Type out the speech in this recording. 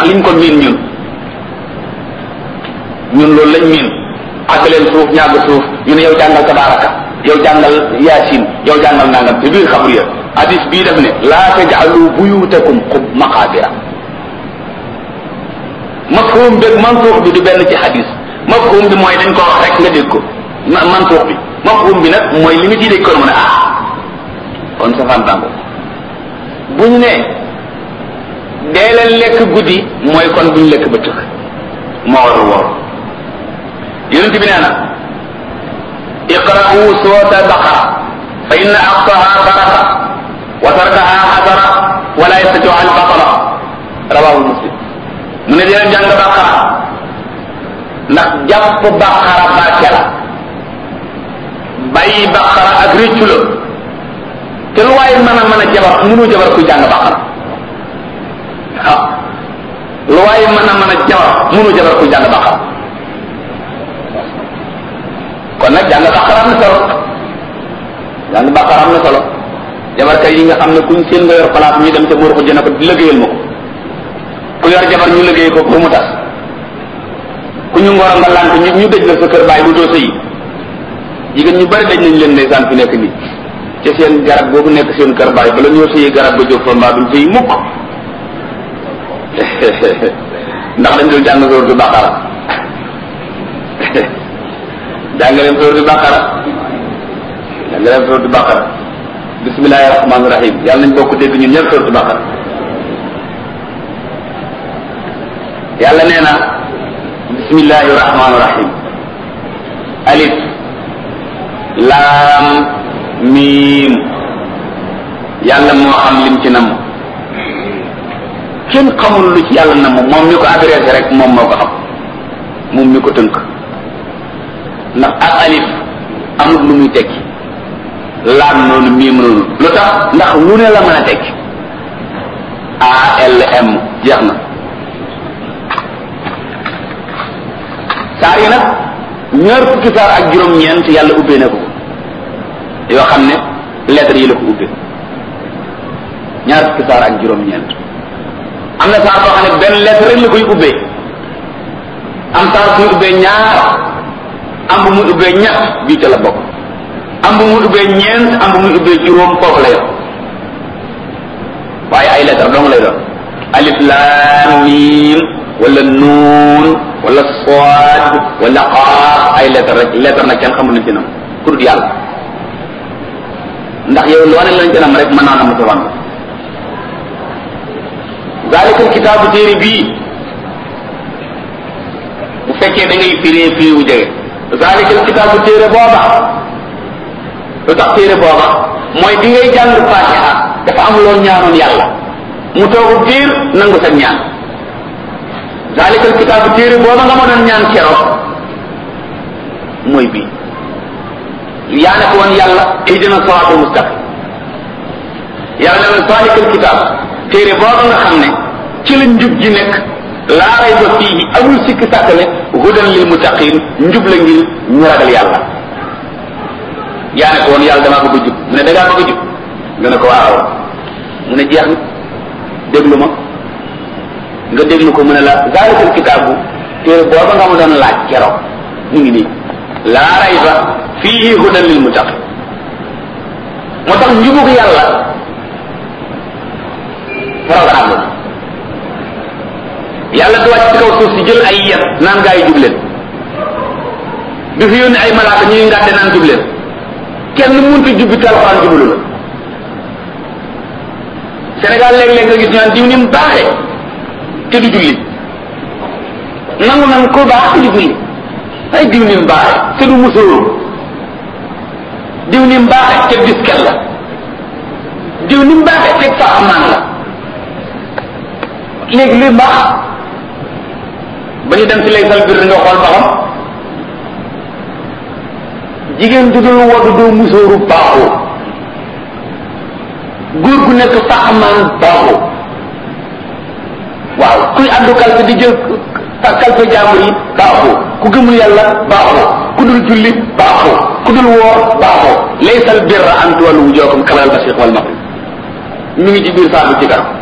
liñ ko miin ñun ñun loolu lañ miin àgg leen suuf ñàgg suuf ñu ne yow jàngal tabaraka yow jàngal yaasin yow jàngal nangam te biir xabru ya hadis bii def ne laa taj'alu buyutakum xub maqaabira mafhum beeg mansuux bi du benn ci hadis mafhum bi mooy dañ ko wax rek nga dégg ko mansuux bi mafhum bi nag mooy li nga ciy dégg ko mu ne ah kon safaan tàngo bu ñu ne dee leen lekk guddi mooy kon bu ñu lekk ba tëkk moo war a woor yonent bi nee na iqra'u suurata baqara fa inna aqsaha baraka wa tarkaha xasara wala yastatiu al batala rawahu muslim mu ne dina jàng baqara ndax jàpp baqara barke la bàyyi baqara ak réccu la te lu waaye mën a mën a jabar mënu jabar kuy jàng baqara waaw lu waaye mën a mën a jabar mënu jabar kuy jàng baqara kon nag jàng baqara am na solo jàng baqara am na solo jabarkat yi nga xam ne kuñ seen nga yor place ñu dem ca buur ko jëna ko liggéeyal ma ko ku yor jabar ñu liggéey ko pour mu tas ku ñu ngoro nga lant ñu ñu dëj la sa kër bàyyi bu doo sëyi jigéen ñu bari daj nañ leen ndeysaan fi nekk nii ci seen garab boobu nekk seen kër bàyyi bala ñoo sëyi garab ba jóg fa mbaa duñ sëyi mukk ndax dañ doon jàng sóor du baqara jàng leen sóor du baqara jàng leen sóor du baqara bismillahi rahmaani rahim yàlla nañ bokk dégg ñun ñëpp sóor du baqara yàlla nee na bismillahi rahmaani rahim alif laam miim yàlla moo xam lim ci namm kenn xamul lu ci yàlla namm moom mi ko adressé rek moom moo ko xam moom mi ko tënk ndax ak alif amul lu muy tekki laam noonu miim noonu lu tax ndax lu ne la mën a tekki ALM jeex na saar yi nag ñaar fukki saar ak juróom-ñeent yàlla ubbee na ko yoo xam ne lettres yi la ko ubbee ñaar fukki saar ak juróom-ñeent am na saar boo xam ne benn lettre rek la koy ubbee am saar suy ubbee ñaar am bu muy ubbee ñett bii ca la bokk am bu muy ubbee ñeent am bu muy ubbee juróom foofu la yor waaye ay lettre dong lay doon alif laam miim wala nuun wala soad wala qaaf ay lettre rek lettre nag kenn xamul nañ ci nam ku dul yàlla ndax yow loo ne lañ ci nam rek mën naa nam sa wàll zalikal kitaabu téere bii bu fekkee da ngay firee firi wu jege zalikal kitaabu téere booba lu tax téere booba mooy bi ngay jàng fatiha dafa am loo ñaanoon yàlla mu toogu biir nangu sa ñaan zalikal kitaabu téere booba nga ma doon ñaan keroog mooy bii yaa ne ko woon yàlla ihdina siraatal mustaqim yàlla ne la zalikal kitaab téere booba nga xam ne ci la njub ji nekk laa rayba fiihi amul sikki sàkk ne hudan lil muttaqin njub la ngir ñu ragal yàlla yaa ne ko woon yàlla damaa bëgg a jub mu ne dangaa bëgg a jub nga ne ko waaw mu ne jeex na déglu ma nga déglu ko mu ne la zalikal kitaabu téere booba nga ma doon laaj keroog mu ngi nii laa rayba fiihi hudan lil muttaqin moo tax njubug yàlla programme la yàlla du wàcc ci kaw suuf si jël ay yet naan gaa yi jub leen du fi yónni ay malaaka ñuy ngàdde naan jub leen kenn mënut a jubbi te alxuraan jublu la Sénégal léeg-léeg nga gis ñu naan diw ni mu baaxee te du julli nangu nan ko baax te du julli ay diw ni mu baaxee te du musóoru diw ni mu baaxee te disket la diw ni mu baaxee te faaxamaan la léegi luy mbaax ba ñu dem ci lay sal biir nga xool ba xam jigéen du dul woddu doo musóoru baaxoo góor gu nekk faxamaan baaxoo waaw kuy àddu kalfe di jël kalfe jaambur yi baaxoo ku gëmul yàlla baaxoo ku dul julli baaxoo ku dul woor baaxoo laysal birra an tuwallu wujuhakum qibala al-mashriq wal maghrib mi ngi ci biir saa bi ci kanam